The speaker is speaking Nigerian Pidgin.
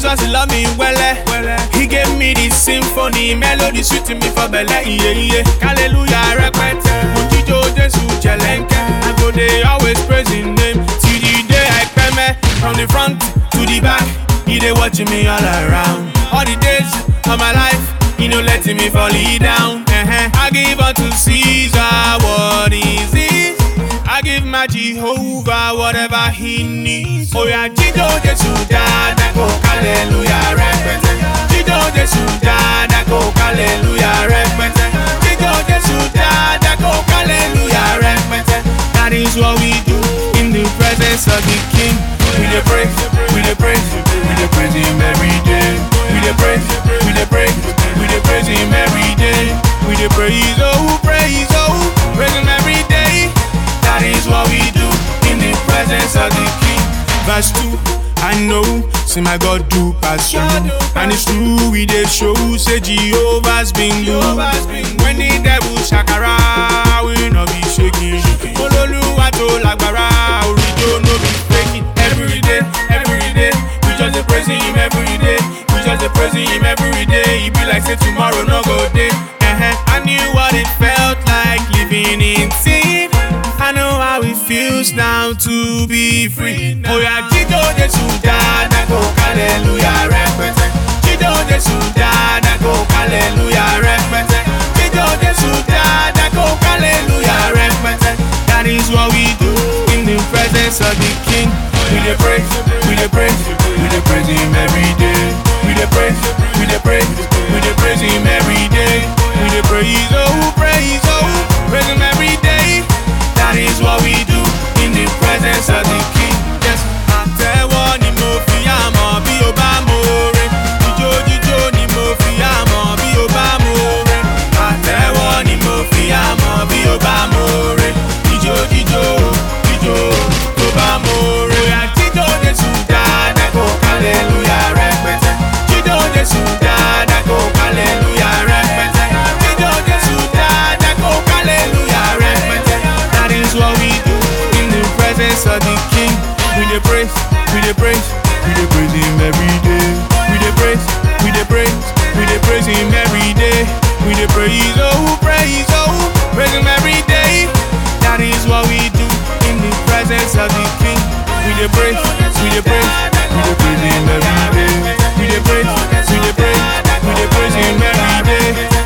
Jesus love me well. He gave me this symphony, melody sweet to me for belly. Yeah, yeah. Hallelujah, repete. Mojijo Jesu chelenke. I go dey always praise His name till the day I peme. From the front to the back, He dey watching me all around. All the days of my life, He no letting me fall down. Uh-huh. I give unto Caesar what is his. I give my Jehovah whatever he needs. Oh yeah, Jijo Jesu dada go hallelujah repete. Jijo Jesu dada go hallelujah repete. Jijo Jesu dada go hallelujah repete. That is what we do in the presence of the King. We dey praise, we dey praise, we dey praise Him every day. We dey praise, we dey praise, we dey praise Him every day. We dey praise, oh praise, oh praise Him every day. That is what we do in the presence of the King. Verse 2, I know, see my God do pass through. And it's true, we dey show, say Jehovah's been good. When the devil shakara, we no be shaking. Ololuwa to lagbara, orijo no be faking. Every day, every day, we just dey praising him every day. We just dey praising him every day. It be like say tomorrow no go day. Uh-huh. I knew what it felt like living in sin. I know how it feels now to be free. Oh yeah, Jijo Jesu dada go hallelujah repete. Jijo Jesu dada go hallelujah repete. Jijo Jesu dada go hallelujah repete. That is what we do in the presence of the King. We dey praise, we dey praise, we dey praise Him every day. We dey praise, we dey praise, we dey praise Him every day. We dey praise, oh praise, oh praise Him every day. That is what we do in the presence of the King. Yes, àtẹ́wọ́ ni mo fi àmọ́ bí o bá mo re. Jíjó jíjó ni mo fi àmọ́ bí o bá mo re. Àtẹ́wọ́ ni mo fi àmọ́ bí o bá mo re. Jíjó jíjó jíjó tó bá mo re. Oya jíjó Jésù dáadáa kó hallelujah rẹpẹtẹ. Jíjó Jésù dáadáa kó hallelujah rẹpẹtẹ. Jíjó Jésù dáadáa kó hallelujah rẹpẹtẹ. That is what we do in the presence of the King. We dey praise, we dey praise, we dey praise Him every day. We dey praise, we dey praise, we dey praise Him every day. We dey praise, oh praise, oh praise Him every day. That is what we do in the presence of the King. We dey praise, we dey praise, we dey praise Him every day. We dey praise, we dey praise, we dey praise Him every day.